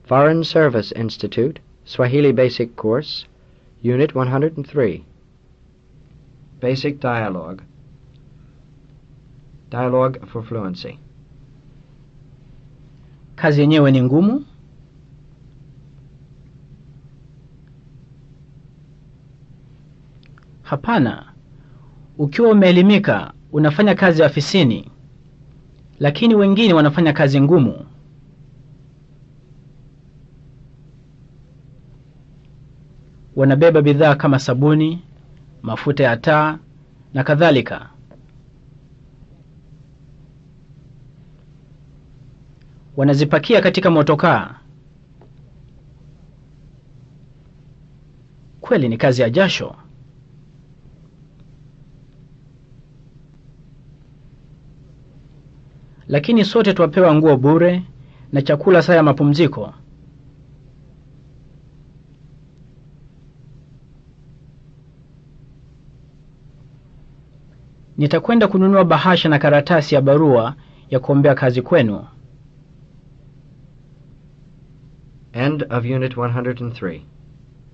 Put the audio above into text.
Foreign Service Institute, Swahili Basic Course, Unit 103. Basic Dialogue. Dialogue for Fluency. Kazi yenyewe ni ngumu? Hapana. Ukiwa umeelimika, unafanya kazi ofisini, lakini wengine wanafanya kazi ngumu. Wanabeba bidhaa kama sabuni, mafuta ya taa na kadhalika. Wanazipakia katika motokaa. Kweli ni kazi ya jasho. Lakini sote twapewa nguo bure na chakula saa ya mapumziko. Nitakwenda kununua bahasha na karatasi ya barua ya kuombea kazi kwenu. End of Unit 103.